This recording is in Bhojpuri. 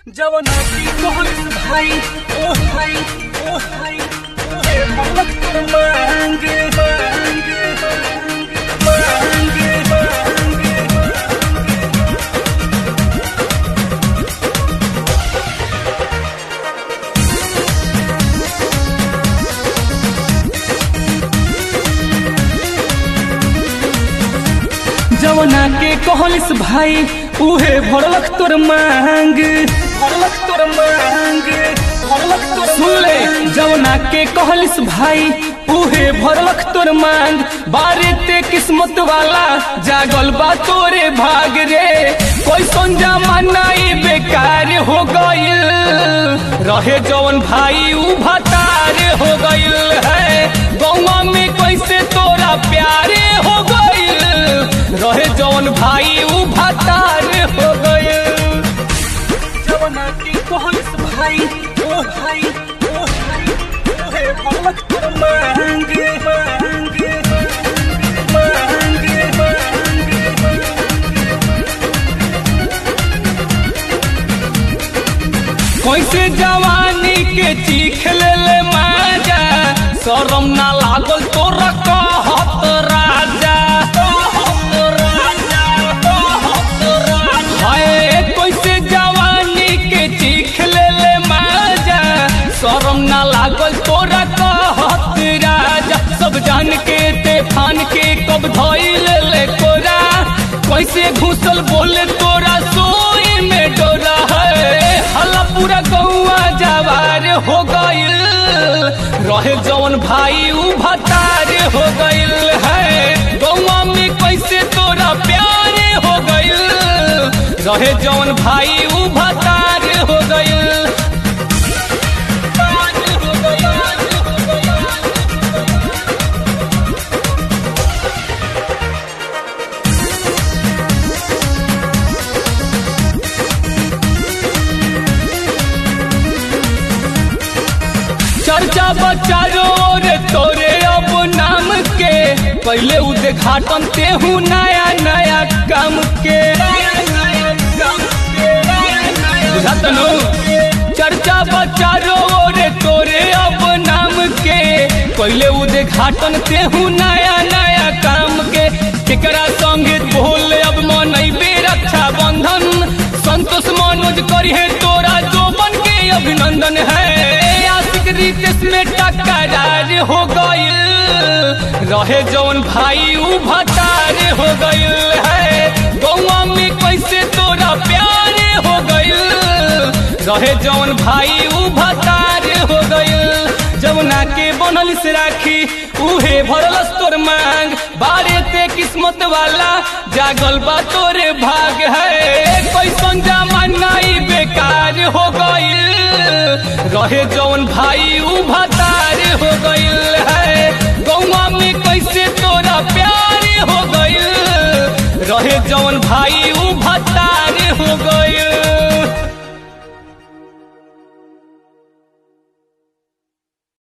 जवना की कोहलिस भाई ओ भाई ओ भाई ए मलक कर मांगे मांगे मांगे मांगे जवना के कहलिस भाई उहे भरलक तोर मांग भरलक तोर मांग भरलक तोर सुन ले जवना के कहलिस भाई उहे भरलक तोर मांग बारे ते किस्मत वाला जागल बा तोरे भाग रे कोई संजा मनाई बेकार हो गइल रहे जवन भाई उ भतार हो गइल है गौवा में कैसे तोरा प्यारे हो गइल रहे जवन भाई उ भतार हो गइल जवना की कहलिस भाई ओ भाई ओ भाई ओहे भगवत कर मांगे मांगे मांगे मांगे कैसे जवानी के चीख ले ले माजा शरम ना लागल तोरा कहत राजा कहत राजा कहत राजा हाय कैसे जवानी के चीख ले ले माजा शरम ना लागल तोरा कहत राजा सब जान के ते फान के कब धइल ले कोरा कैसे घुसल बोले तोरा सोई में डोरा है हल्ला पूरा गौआ जवार हो गइल रहे जवन भाई उ भतार हो गइल है गौआ में कैसे तोरा प्यार हो गइल रहे जवन भाई उ भतार हो गइल हो गइल चर्चा बचारो रे तोरे अब नाम के पहले उद्घाटन तेहू नया नया काम के बुझात नु चर्चा बचारो रे तोरे अब नाम के पहले उद्घाटन तेहू नया नया काम के केकरा संगे बोल अब मन रक्षा बंधन संतोष मनोज करिए तोरा जो बन के अभिनंदन है आशिक रितेश में टकरार हो गइल रहे जौन भाई उ भतार हो गइल है गौवा में कैसे तोरा प्यार हो गइल रहे जौन भाई उ भतार हो गइल जमुना के बनल से राखी उहे भरलस तोर मांग बारे ते किस्मत वाला जागल बा तोरे भाग है कैसन जमानाई बेकार हो गइल रहे जौन भाई उ भतार हो गइल है गौवा में कैसे तोरा प्यार हो गइल रहे जौन भाई उ भतार हो गइल